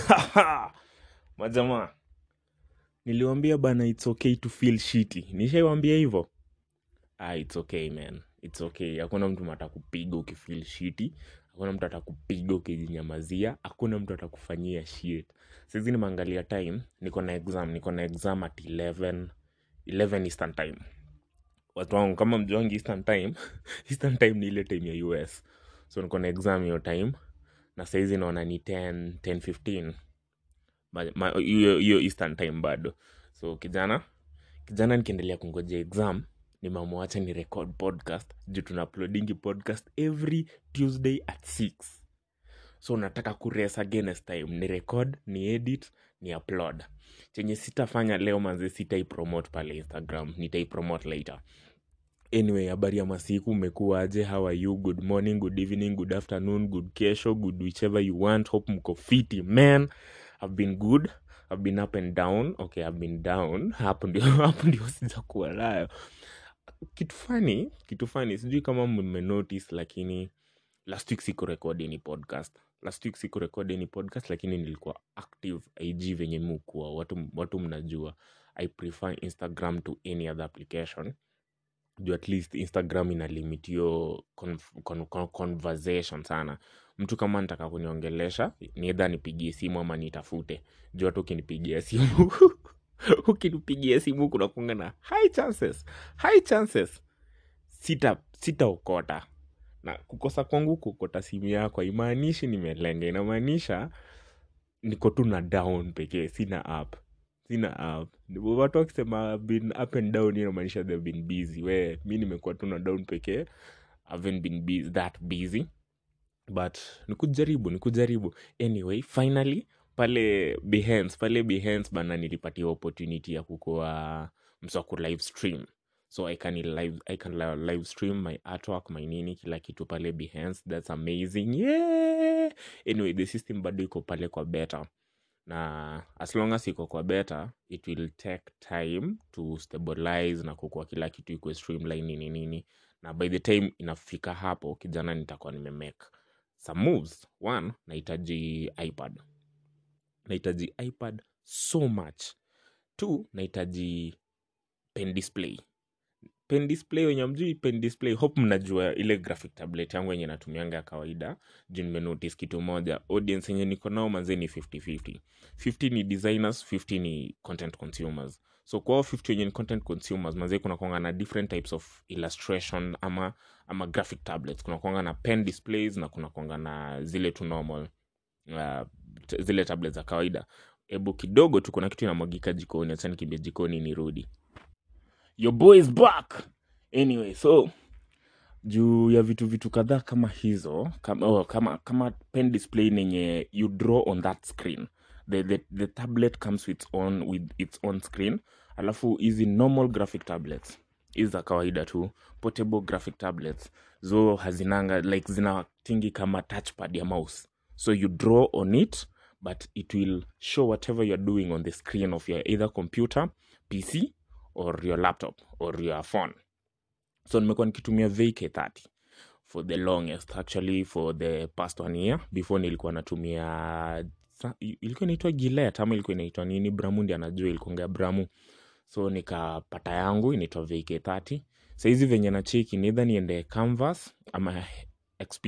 majamaa niliwambia bana its okay to feel shitty nishaiwambia hivo ah, its okay man its okay hakuna mtu matakupiga ukifeel shitty hakuna mtu atakupiga ukijinyamazia hakuna mtu atakufanyia shit saizi nimeangalia time niko na exam niko na exam at 11 11 eastern time watu wangu kama mjuangi eastern time eastern time ni ile time ya us so niko na exam hiyo time na saizi naona ni 10 10 15 Ma- ma- hiyo hiyo eastern time bado so kijana kijana nikiendelea kungoja exam nimeamwacha ni record podcast juu tuna uploadingi podcast every tuesday at 6 so nataka kurace against time ni record ni edit ni upload chenye sitafanya leo manze sitaipromote pale instagram nitaipromote later anyway habari ya masiku umekuwaje how are you good morning good evening good afternoon good kesho good whichever you want hope mko fiti man i've been good i've been up and down okay i've been down hapo ndio hapo ndio sijakuwa nayo kitu fani kitu fani sijui kama mmenotice lakini last week siku record any podcast last week siku record any podcast lakini nilikuwa active ig venye mukuwa watu, watu mnajua i prefer instagram to any other application juu at least instagram ina limit hiyo conf- con, con, conversation sana mtu kama nitaka kuniongelesha niedha nipigie simu ama nitafute juu hata ukinipigia simu ukinipigia simu kunakunga na high chances high chances sita sitaokota na kukosa kwangu kuokota simu yako haimaanishi nimelenga inamaanisha niko tu na down pekee sina up sina up watu wakisema "I've been up and down hiyo inamaanisha they've been busy we mi nimekuwa tu na down pekee I haven't been busy, that busy but nikujaribu nikujaribu anyway finally pale behance pale behance bana nilipatia opportunity ya kukoa mswaku live stream so i can live, I can li- live stream my artwork my nini kila kitu pale behance that's amazing yeah! anyway the system bado iko pale kwa beta na as long as iko kwa beta it will take time to stabilize na kukua kila kitu ikuwe streamline nini nini na by the time inafika hapo kijana nitakuwa nimemake some moves one nahitaji ipad nahitaji ipad so much two nahitaji pen display pen display wenye mjui pen display hope mnajua ile graphic tablet yangu yenye natumianga ya kawaida juu nimenotice kitu moja audience yenye niko nao manze ni 50-50 50 ni designers 50 ni content consumers so kwao 50 wenye ni content consumers manze kuna kwanga na different types of illustration ama ama graphic tablets kuna kwanga na pen displays na kuna kwanga na zile tu normal uh, t- zile tablets za kawaida hebu kidogo tu kuna kitu inamwagika jikoni acha nikimbia jikoni nirudi your boy is back anyway so juu ya vitu vitu kadhaa kama hizo kama, oh, kama, kama pen display nenye you draw on that screen the, the, the tablet comes with, on, with its own screen alafu hizi normal graphic tablets hizi za kawaida tu portable graphic tablets zo hazinanga like zina tingi kama touchpad ya mouse so you draw on it but it will show whatever you're doing on the screen of your either computer pc or your laptop or your phone so nimekuwa nikitumia vk30 for the longest actually for the past one year before nilikuwa natumia sa- ilikuwa inaitwa gilet ama ilikuwa inaitwa nini bramundi anajua ilikuanga bramu so nikapata yangu inaitwa vk30 sahizi venye na cheki nidha niende canvas ama xp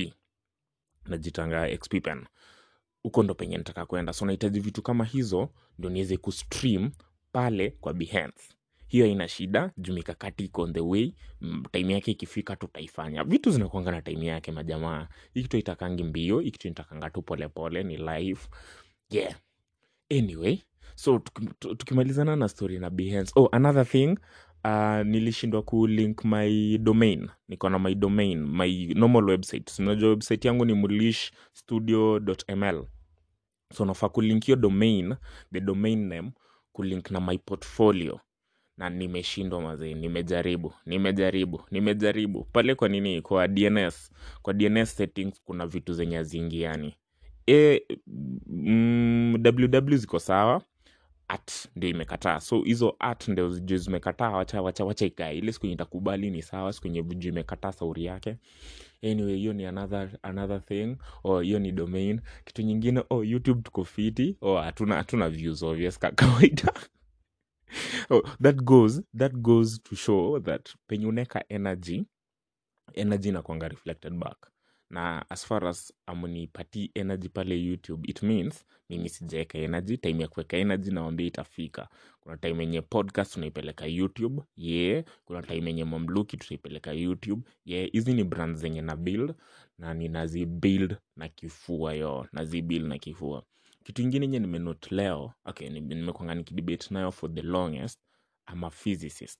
najitanga xp pen huko ndo penye nitaka kwenda so nahitaji vitu kama hizo ndo niweze kustream pale kwa behance hiyo haina shida juu mikakati iko on the way mm, time yake ikifika tutaifanya vitu zinakuanga na time yake majamaa hii kitu itakangi mbio hii kitu itakanga tu polepole ni live yeah anyway so tuki- tu- tukimalizana na story na behance oh another thing uh, nilishindwa kulink my domain niko na my domain my normal website So, unajua website yangu ni mulish studio ml so nafaa kulink hiyo domain the domain name kulink na my portfolio na nimeshindwa mazee nimejaribu nimejaribu nimejaribu pale kwa nini kwa dns kwa dns settings kuna vitu zenye haziingiani e, mm, ww ziko sawa at ndio imekataa so hizo at ndio juu zimekataa wacha wacha wacha ikae ile siku yenye itakubali ni sawa siku yenye juu imekataa sauri yake anyway hiyo ni another, another thing or hiyo ni domain kitu nyingine oh youtube tuko fiti oh hatuna hatuna views obvious ka kawaida oh, that goes that goes to show that penye uneka energy energy inakwanga reflected back na as far as amunipatii energy pale youtube it means mimi sijaeka energy time ya kuweka energy nawambia itafika kuna time yenye podcast tunaipeleka youtube ye yeah. kuna time yenye mamluki tutaipeleka youtube ye yeah. hizi ni brand zenye na build na ninazibuild na kifua yo nazibuild na kifua kitu ingine nye nimenote leo okay nime- nimekwanga nikidebate nayo for the longest I'm a physicist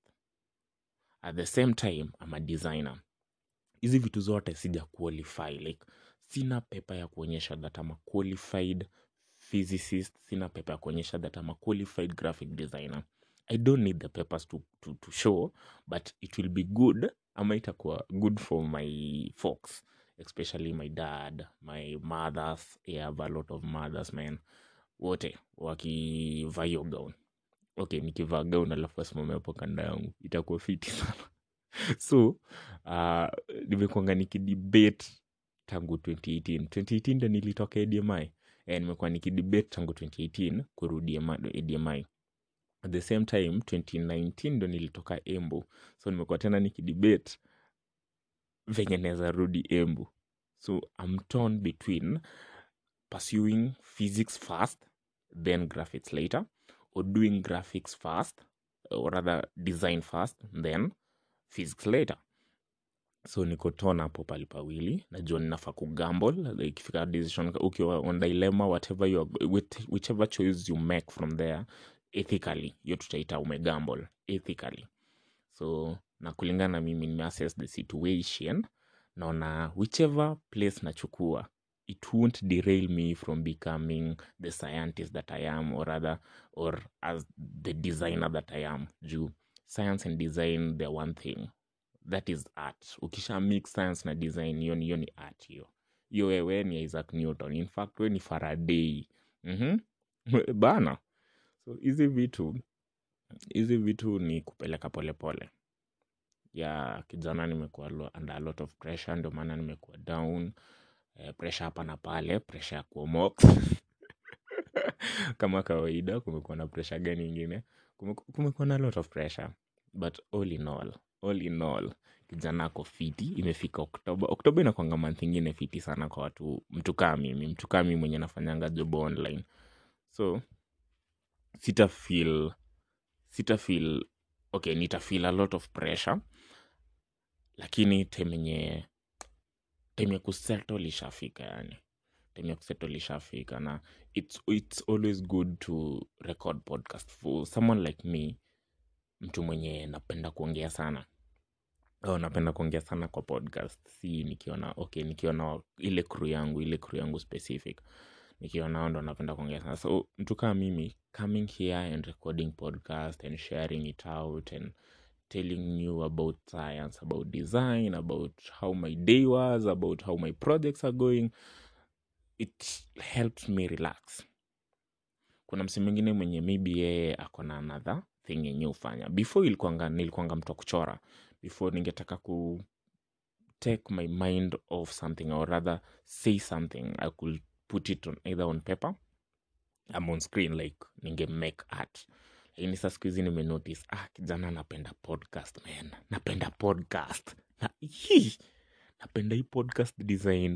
at the same time I'm a designer hizi vitu zote sija qualify like sina pepa ya kuonyesha that I'm a qualified physicist sina pepa ya kuonyesha that I'm a qualified graphic designer i don't need the papers to, to, to show but it will be good ama itakuwa good for my folks especially my dad my mothers I have a lot of mothers man wote wakivaa hiyo gown okay nikivaa gown alafu asimame hapo kanda yangu itakuwa fiti sana so uh, nimekwanga nikidebate tangu 2018 2018 ndo nilitoka admi eh, nimekuwa nikidebate tangu 2018 kurudi AMA- admi at the same time 2019 ndo nilitoka embu so nimekuwa tena nikidebate venye naweza rudi embu so I'm torn between pursuing physics first then graphics later or doing graphics first or rather design first then physics later so niko torn hapo pali pawili najua ninafaa kugamble ikifika decision ukiwa on dilemma whatever you are, with, whichever choice you make from there ethically hiyo tutaita umegamble ethically so na kulingana na mimi nimeassess the situation naona whichever place nachukua it won't derail me from becoming the scientist that i am or rather or as the designer that i am juu science and design they're one thing that is art ukisha mix science na design hiyo ni hiyo ni art hiyo hiyo wewe ni isaac newton in fact we ni faraday mm-hmm. bana so hizi vitu hizi vitu ni kupeleka polepole pole. ya kijana nimekuwa lo- under a lot of pressure ndio maana nimekuwa down eh, pressure hapa na pale pressure ya kuomox kama kawaida kumekuwa na pressure gani ingine Kumeku- kumekuwa na lot of pressure but all in all all in all kijana ako fiti imefika oktoba oktoba inakwanga month ingine fiti sana kwa watu mtu kaa mimi mtu kaa mimi mwenye nafanyanga job online so sita feel sita feel okay nita feel a lot of pressure lakini time yenye time ya kusettle ishafika yani time ya kusettle ishafika na it's, it's always good to record podcast for someone like me mtu mwenye napenda kuongea sana oh, napenda kuongea sana kwa podcast si nikiona okay nikiona ile crew yangu ile crew yangu specific nikiona hao ndo napenda kuongea sana so mtu kama mimi coming here and recording podcast and sharing it out and telling you about science about design about how my day was about how my projects are going it helps me relax kuna msi mwingine mwenye maybe yeye ako na another thing yenye hufanya before ilikuanga nilikuanga mtu wa kuchora before ningetaka ku take my mind off something or rather say something i could put it on either on paper am on screen like ninge make art lakini sa siku hizi nimenotice ah kijana napenda podcast man napenda podcast na, hii, napenda hii podcast design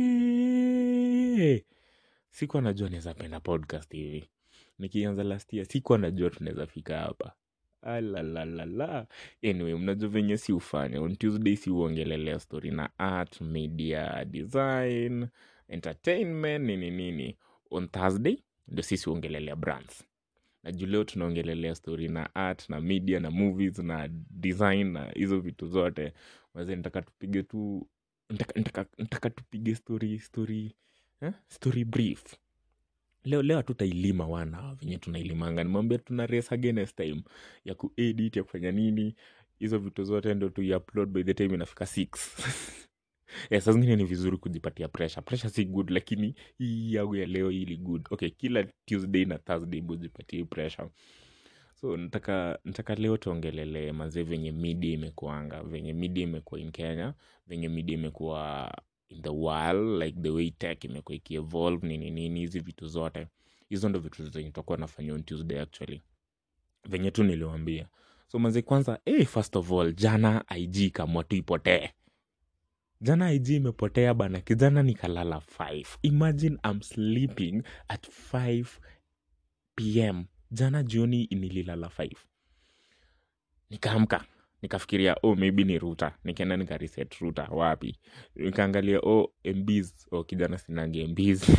hey! sikuwa najua naweza penda podcast hivi nikianza last year sikuwa najua tunaweza fika hapa alalalala anyway mnajua venye si ufanya on tuesday si uongelelea story na art media design entertainment nini nini on thursday ndio sisi uongelelea brands na juu leo tunaongelelea story na art na media na movies na design na hizo vitu zote waze nitaka tupige tu nitaka, nitaka, nitaka tupige story story eh? story brief leo leo hatutailima wana venye tunailimanga nimwambia tuna race against time ya kuedit ya kufanya nini hizo vitu zote ndo tuiupload by the time inafika 6 yeah, saa zingine ni vizuri kujipatia pressure pressure si good lakini hii yangu ya leo hii ni good okay kila tuesday na thursday bujipatie pressure so nataka nataka leo tuongelele mazee venye media imekuanga venye media imekuwa in kenya venye media imekuwa in the world like the way tech imekuwa ikievolve nini nini hizi vitu zote hizo ndo vitu zenye tutakuwa nafanya on tuesday actually venye tu niliwambia so mazee kwanza hey, first of all jana ig kamwa tu ipotee jana ig imepotea bana kijana nikalala 5 imagine I'm sleeping at 5 pm jana jioni nililala 5 nikaamka nikafikiria oh maybe ni ruta nikaenda nikareset ruta wapi nikaangalia oh mbs oh kijana sinange mbs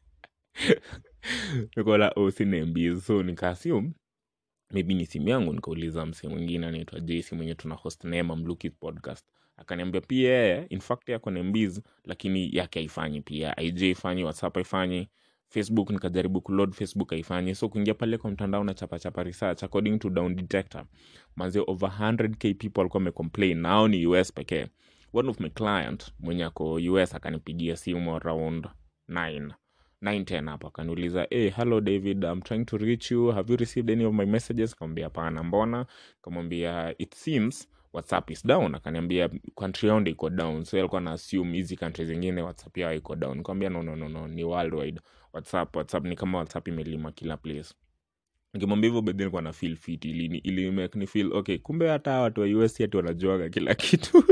nikaona oh sina mbs so nikaassume maybe ni simu yangu nikauliza msee mwingine anaitwa jesi mwenye tuna host naye mamluki podcast akaniambia pia yeye in fact yako na mbs lakini yake haifanyi pia ig haifanyi whatsapp haifanyi facebook nikajaribu kuload facebook haifanyi so kuingia pale kwa mtandao na chapachapa research according to down detector manze over 100k people alikuwa amecomplain nao ni us pekee one of my client mwenye ako us akanipigia simu around 9 910 hapo akaniuliza hey, hello david i'm trying to reach you have you received any of my messages kamwambia hapana mbona kamwambia it seems whatsapp is down akaniambia country yao ndo iko down so alikuwa na assume hizi country zingine whatsapp yao iko down nikamwambia no, no, no, no ni worldwide whatsapp whatsapp ni kama whatsapp imelima kila place nikimwambia hivyo bedhi nilikuwa na feel fit ili, ili make ni feel okay kumbe hata hawa watu wa us si ati wanajuaga kila kitu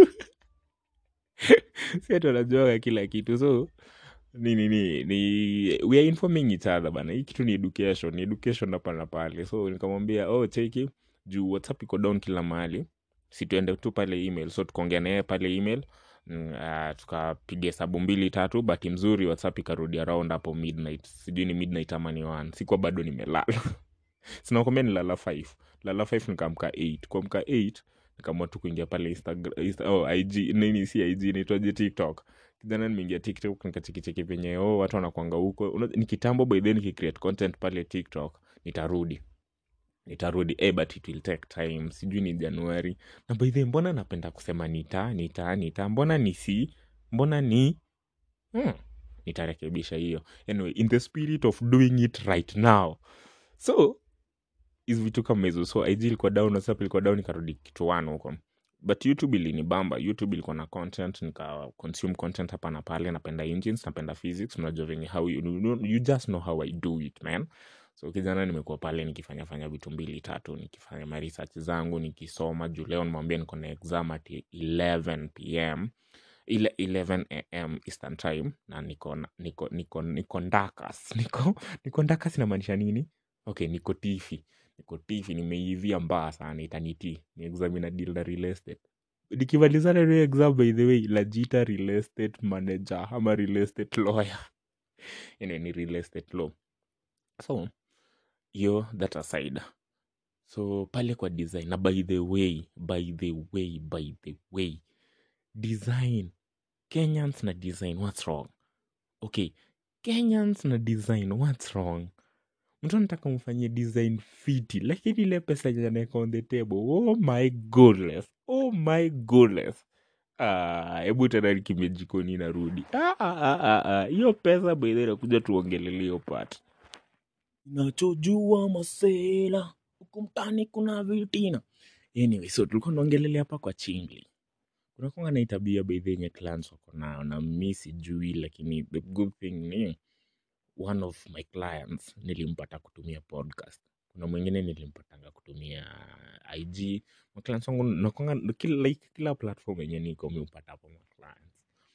si ati wanajuaga kila kitu so ni ni ni ni we are informing each other bana hii kitu ni education ni education hapa na pale so nikamwambia oh cheki juu whatsapp iko down kila mahali si tuende tu pale email so tukaongea naye pale email mm, uh, tukapiga hesabu mbili tatu bahati mzuri whatsapp ikarudi around hapo midnight sijui ni midnight ama ni one sikuwa bado nimelala sinakwambia nilala 5 lala 5 nikaamka 8 kuamka 8 nikaamua tu kuingia pale Instagram, Insta, oh, ig nini si ig naitwaje tiktok kijana nimeingia tiktok nikachekicheki venye oh, watu wanakwanga huko Una- ni kitambo by then nikicreate content pale tiktok nitarudi nitarudi eh, but it will take time sijui ni januari na by the way, mbona napenda kusema nita nita nita mbona ni si mbona ni hmm. nitarekebisha hiyo anyway in the spirit of doing it right now so hizi vitu kama hizo so ig ilikuwa down whatsapp ilikuwa down ikarudi kitu one huko but youtube ilinibamba youtube ilikuwa na content nika consume content hapa na pale napenda engines napenda physics unajua venye how you, you, you just know how i do it man so kijana nimekuwa pale nikifanya fanya vitu mbili tatu nikifanya ma research zangu nikisoma juu leo nimwambia niko na exam at 11 pm ile 11 am eastern time na niko na- niko niko niko ndakas niko niko ndakas inamaanisha nini okay niko tifi niko tifi nimeivia mbaya sana itaniti ni exam ina deal na real estate nikimalizana na hiyo exam by the way lajita real estate manager ama real estate lawyer anyway, ni real estate law so hiyo that aside so pale kwa design na by the way by the way by the way design kenyans na design what's wrong okay kenyans na design what's wrong mtu anataka mfanyie design fiti lakini ile pesa yenye anaweka on the table oh my goodness oh my goodness Ah, hebu tena nikimbia jikoni narudi Ah, ah, ah, ah, ah. hiyo pesa baidha inakuja tuongelele hiyo part nachojua masela huku mtani kuna vitina anyway so tulikuwa naongelelea hapa kwa chingli kunakwanga na hii tabia baidhi yenye clans wako nayo na mi sijui lakini the good thing ni one of my clients nilimpata kutumia podcast kuna mwingine nilimpatanga kutumia ig maclients wangu nakwanga kila, like, kila platform yenye niko miupata hapo maclients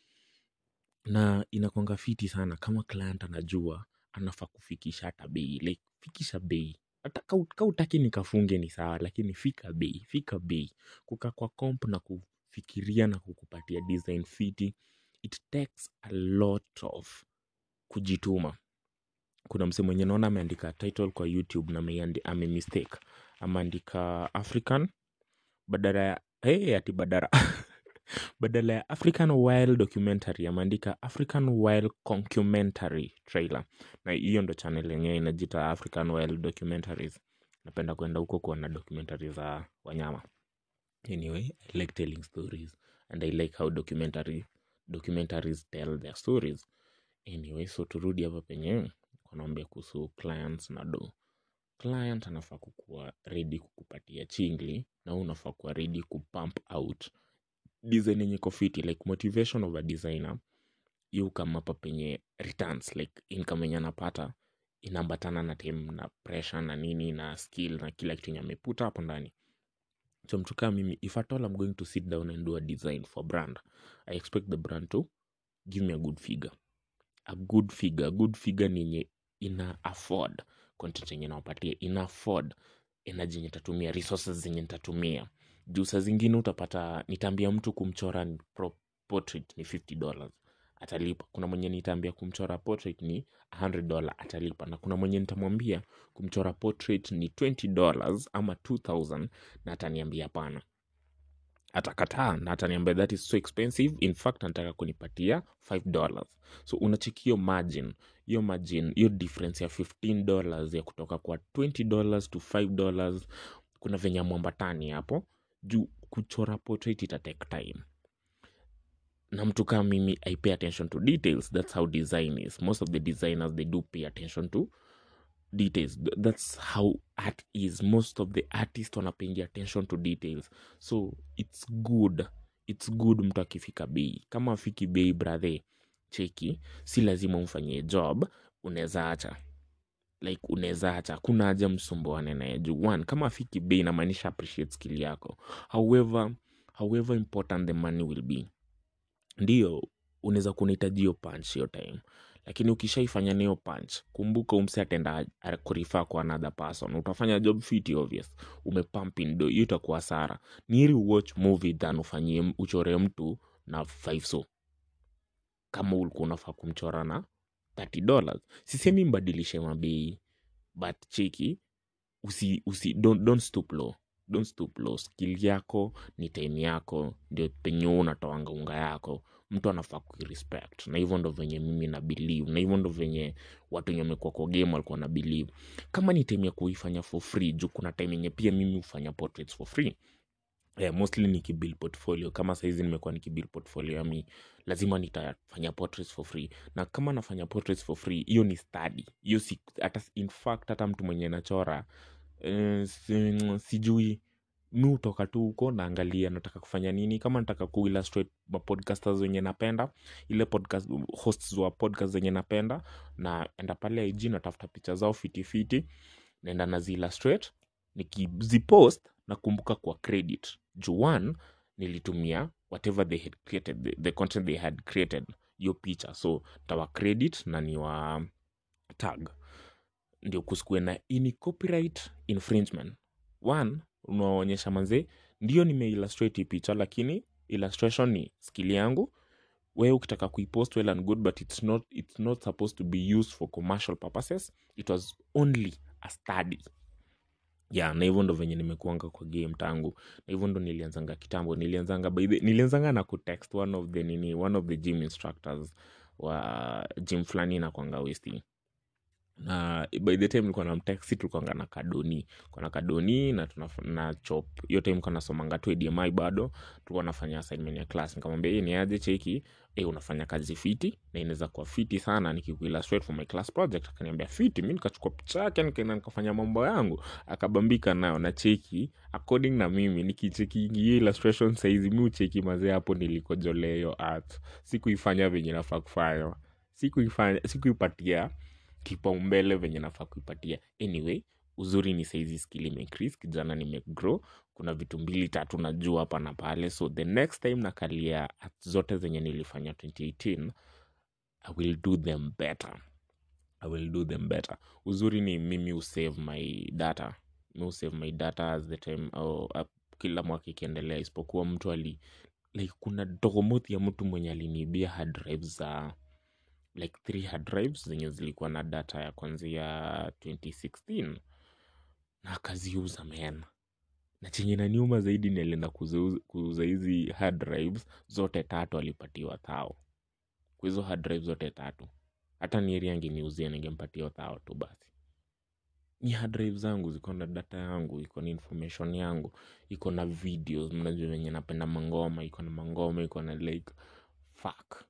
na inakwanga fiti sana kama client anajua anafaa kufikisha hata bei like fikisha bei hata ka- ka utaki nikafunge ni sawa lakini fika bei fika bei kuka kwa comp na kufikiria na kukupatia design fiti it takes a lot of kujituma kuna mse mwenye naona ameandika title kwa youtube na ameandi- ame mistake ameandika african badala ya hey, ati badala badala ya african wild documentary ameandika african wild concumentary trailer na hiyo ndo channel yenyewe inajita african wild documentaries napenda kwenda huko kuona documentary za wanyama anyway i like telling stories and i like how documentary documentaries tell their stories anyway so turudi hapa penye wanaambia kuhusu clients na do client anafaa kukuwa ready kukupatia chingli na wewe unafaa kuwa ready kupump out design yenye iko fiti like motivation of a designer yu kama hapa penye returns like income yenye anapata inaambatana na time na pressure na nini na skill na kila kitu yenye ameputa hapo ndani so mtu kama mimi if at all I'm going to sit down and do a design for brand I expect the brand to give me a good figure a good figure a good figure ni yenye ina afford content yenye nawapatia ina afford energy yenye tatumia resources zenye nitatumia juu saa zingine utapata nitaambia mtu kumchora ni pro- portrait ni 50 dollars atalipa kuna mwenye nitaambia kumchora portrait ni 100 dollar atalipa na kuna mwenye nitamwambia kumchora portrait ni 20 dollars ama 2000 na ataniambia hapana atakataa na ataniambia that is so expensive in fact anataka kunipatia 5 dollars so unacheki hiyo margin hiyo margin hiyo difference ya 15 dollars ya kutoka kwa 20 dollars to 5 dollars kuna venye mwambatani hapo juu kuchora portrait ita take time na mtu kama mimi i pay attention to details that's how design is most of the designers they do pay attention to details Th- that's how art is most of the artists wanapaying attention to details so it's good it's good mtu akifika bei kama afiki bei brother cheki si lazima umfanyie job unaweza acha like unaweza acha kuna haja msumbuane naye juu one kama afiki bei inamaanisha appreciate skill yako however however important the money will be ndio unaweza kunahitaji hiyo punch hiyo time lakini ukishaifanya niyo punch kumbuka umse atenda kurifaa kwa another person utafanya job fiti obvious umepumpin do hiyo itakuwa sara niri watch movie than ufanyie uchore mtu na 5 so kama ulikuwa unafaa kumchora na 30 dollars sisemi mbadilishe mabei but cheki usi, usi don't, don't stoop low don't stoop low skill yako ni time yako ndio penye wewe unatoanga unga yako mtu anafaa kuirespect na hivyo ndo venye mimi na believe na hivyo ndo venye watu wenye wamekuwa kwa game walikuwa na believe kama ni time ya kuifanya for free juu kuna time yenye pia mimi hufanya portraits for free yeah, mostly nikibuild portfolio kama saizi nimekuwa nikibuild portfolio yami lazima nitafanya portraits for free na kama nafanya portraits for free hiyo ni study hiyo si, hata in fact hata mtu mwenye nachora eh, si, sijui mi hutoka tu huko naangalia nataka kufanya nini kama nataka kuillustrate mapodcasters wenye napenda ile podcast hosts wa podcast zenye napenda naenda pale ig natafuta picha zao fitifiti naenda naziillustrate nikizipost nakumbuka kwa credit juu one nilitumia whatever they had created the, the content they had created hiyo picha so tawa credit na ni wa tag ndio kusikue na ini copyright infringement one unaonyesha manze ndio nimeillustrate hii picha lakini illustration ni skill yangu wewe ukitaka kuipost well and good but it's not, it's not supposed to be used for commercial purposes it was only a study yeah na hivyo ndo venye nimekuanga kwa game tangu na hivyo ndo nilianzanga kitambo nilianzanga by the, nilianzanga na kutext one of the nini one of the gym instructors wa gym fulani nakwanga westi na by the time nilikuwa na mtaxi tulikuanga na kadoni kwa na kadoni na, tunaf- na chop hiyo time nilikuwa nasomanga tu admi bado tulikuwa nafanya assignment ya class nikamwambia hii ni aje cheki eh unafanya kazi fiti na inaweza kuwa fiti sana nikikuillustrate for my class project akaniambia fiti mi nikachukua picha yake nikaenda nikafanya mambo yangu akabambika nayo na cheki according na mimi nikicheki hiyo illustration saizi mi ucheki mazee hapo nilikojolea hiyo art sikuifanya venye nafaa kufanywa sikuifanya sikuipatia kipaumbele venye nafaa kuipatia anyway uzuri ni saizi skill imecrease kijana nimegrow kuna vitu mbili tatu najua hapa na pale so the next time nakalia art zote zenye nilifanya 2018 i will do them better i will do them better uzuri ni mimi usave my data mi usave my data as the time au, uh, kila mwaka ikiendelea isipokuwa mtu ali like kuna dogomothi ya mtu mwenye aliniibia hard drives za like three hard drives zenye zilikuwa na data ya kwanzia 2016 na akaziuza man na chenye naniuma zaidi nilienda kuzeuza- kuuza hizi hard drives zote tatu alipatiwa thao kwa hizo hard drives zote tatu hata nieri angeniuzia ningempatia thao tu basi ni hard drive zangu ziko na data yangu iko na information yangu iko na videos mnajua venye napenda mangoma iko na mangoma iko na like fuck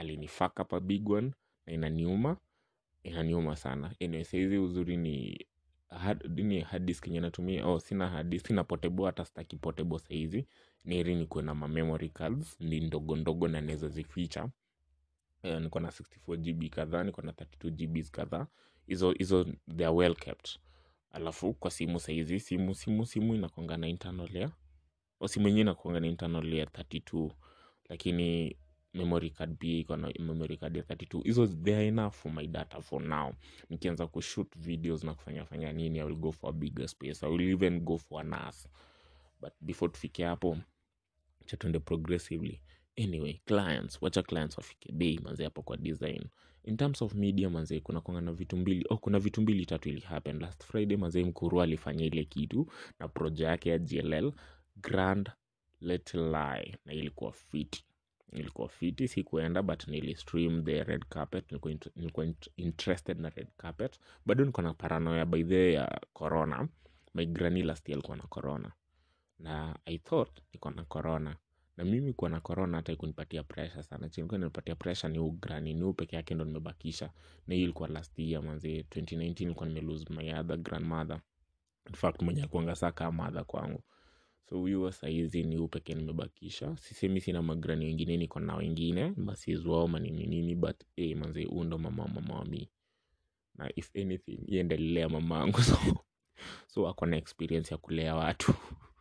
alinifaka pa big one na inaniuma inaniuma sana anyway saizi uzuri ni hard, nini hard disk yenye natumia oh sina hard disk sina portable hata sitaki portable saizi ni heri nikuwe na ma memory cards ni ndogo ndogo na naweza zificha Eh, niko na 64 gb kadhaa niko na 32 gbs kadhaa hizo hizo they are well kept alafu kwa simu saizi simu simu simu inakwanga na internal ya o simu yenyewe inakwanga na internal ya 32 lakini memory card pia iko na memory card ya 32 hizo they are enough for my data for now nikianza kushoot videos na kufanya fanya nini i will go for a bigger space i will even go for a NAS but before tufike hapo cha tuende progressively anyway clients wacha clients wafike bei manze hapo kwa design in terms of media manze kuna kwanga na vitu mbili oh, kuna vitu mbili tatu ili happen last friday manze mkuru alifanya ile kitu na proje yake ya gll grand little lie na ilikuwa fiti ilikuwa fiti sikuenda but nilistream the red carpet nilikuwa, int- nilikuwa int- interested na red carpet bado niko na paranoia by the way ya corona my granny last year alikuwa na corona na i thought niko na corona na mimi kuwa na corona hata ikunipatia pressure sana chilikuwa nipatia pressure ni ugrani ni peke yake ndo nimebakisha na hiyo ilikuwa last year manzi 2019 ilikuwa nimelose my other grandmother in fact mwenye akuanga saa kaa mother kwangu so huyo saizi ni upeke nimebakisha sisemi sina magrani wengine niko na wengine masizwao manini nini but hey, manzi huu ndo mama mama wa mi na if anything yeye ndiye alilea mama angu so, so ako na experience ya kulea watu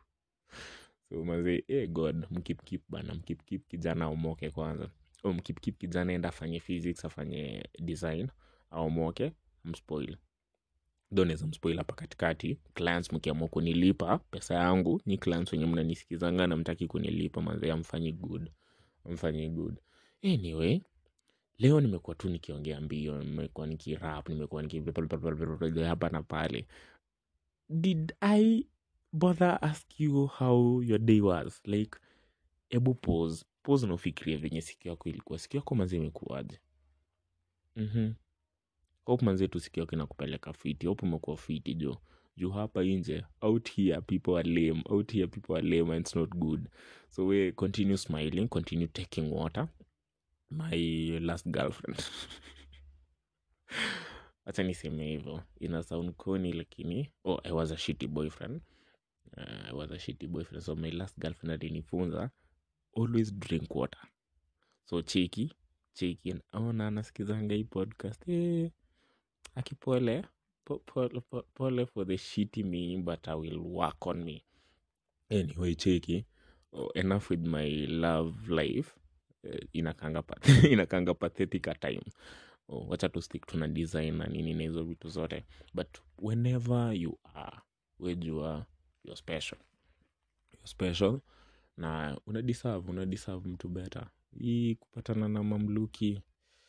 so maze eh god mkipkip bana mkipkip kijana aomoke kwanza o mkipkip kijana enda afanye physics afanye design aomoke mspoil ndo naweza mspoil hapa katikati clients mkiamua kunilipa pesa yangu ni clients wenye mnanisikizanga na mtaki kunilipa manze amfanyi good amfanyi good anyway leo nimekuwa tu nikiongea mbio nimekuwa nikirap nimekuwa niki hapa na pale did i bother ask you how your day was like ebu pause pause na ufikirie venye siku yako ilikuwa siku yako manzi imekuwaje mm-hmm. hope manzi tu siku yako inakupeleka fiti hope umekuwa fiti jo juu hapa nje out here people are lame out here people are lame and it's not good so we continue smiling continue taking water my last girlfriend hacha niseme hivyo ina sound koni lakini oh, i was a shitty boyfriend uh, I was a shitty boyfriend so my last girlfriend alinifunza always drink water so cheki cheki ona anasikizanga hii podcast eh, akipole po, pole, po, pole for the shitty me but i will work on me anyway cheki oh, enough with my love life eh, inakanga, pat inakanga pathetic at time oh, wacha tu stick tuna design na nini na hizo vitu zote but whenever you are wejua you're special you're special na una deserve una deserve mtu better hii kupatana na mamluki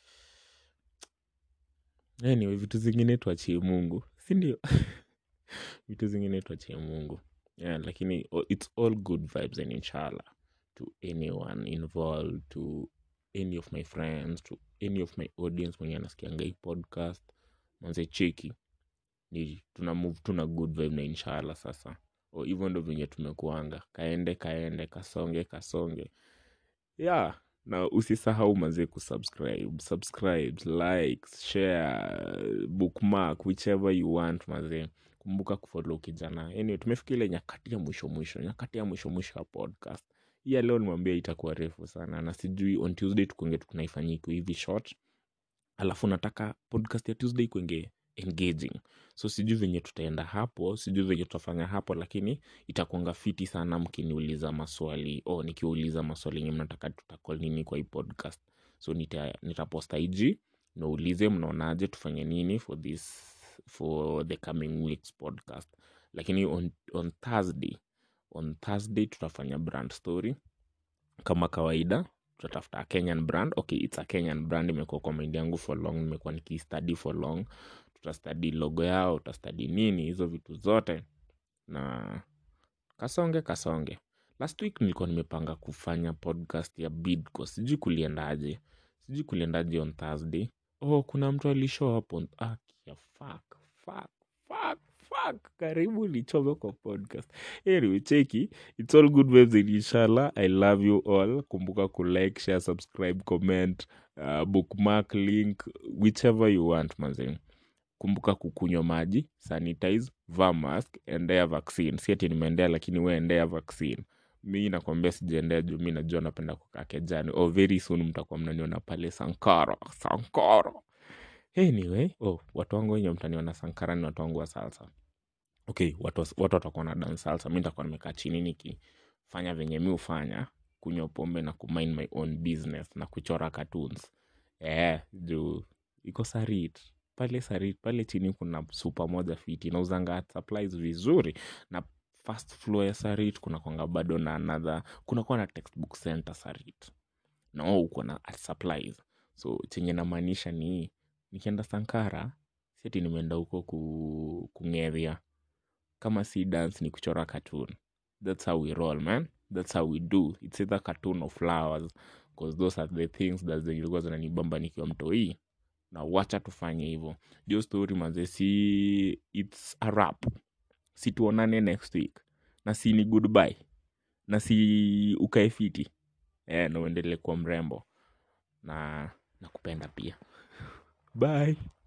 anyway vitu zingine tuachie mungu sindio vitu zingine tuachie mungu yeah, lakini oh, it's all good vibes and inshallah to anyone involved to any of my friends to any of my audience mwenye anasikianga hii podcast manze cheki ni tuna move tuna good vibe na inshallah sasa o hivyo ndo venye tumekuanga kaende kaende kasonge kasonge yeah na usisahau mazee kusubscribe subscribe likes share bookmark whichever you want mazee kumbuka kufollow kijana anyway tumefika ile nyakati ya mwisho mwisho nyakati ya mwisho mwisho ya podcast hii ya leo nimwambia itakuwa refu sana na sijui on tuesday tukuenge tukunaifanyia iko hivi short alafu nataka podcast ya tuesday kuenge engaging so sijui venye tutaenda hapo sijui venye tutafanya hapo lakini itakuanga fiti sana mkiniuliza maswali o nikiuliza maswali yenye mnataka tutakol nini kwa hii podcast so nita, nitaposta ig naulize mnaonaje tufanye nini for this for the coming weeks podcast lakini on, on thursday on thursday tutafanya brand story kama kawaida tutatafuta a kenyan brand okay it's a kenyan brand imekuwa kwa mind yangu for long nimekuwa nikistudy for long tutastadi logo yao tutastadi nini hizo vitu zote na kasonge kasonge last week nilikuwa nimepanga kufanya podcast ya bidco sijui kuliendaje sijui kuliendaje on thursday oh kuna mtu alishow up on ah, kia, fuck, fuck, fuck, fuck. karibu nichome kwa podcast anyway cheki it's all good waves in inshallah i love you all kumbuka kulike share subscribe comment uh, bookmark link whichever you want mazee kumbuka kukunywa maji sanitize vaa mask endea vaccine si ati nimeendea lakini we endea vaccine mi nakwambia sijaendea juu mi najua napenda kukaa kejani oh, very soon mtakuwa mnaniona pale sankara sankara anyway oh, watu wangu wenye mtaniona sankara ni watu wangu wa salsa okay watu watu watakuwa na dance salsa mi nitakuwa nimekaa chini nikifanya venye mi hufanya kunywa pombe na kumind my own business na kuchora cartoons eh juu iko sarit pale sarit pale chini kuna supa moja fiti inauzanga supplies vizuri na first floor ya sarit kuna kwanga bado na another kuna kuwa na textbook center sarit na wao uko na art supplies so chenye namaanisha ni nikienda sankara siati nimeenda huko ku, kung'eria kama si dance ni kuchora cartoon that's how we roll man that's how we do it's either cartoon or flowers because those are the things that zilikuwa zinanibamba nikiwa mtoii na wacha tufanye hivyo jo story manze si its a rap si tuonane next week na si ni goodbye na si ukae fiti eh, na uendelee kuwa mrembo na nakupenda pia bye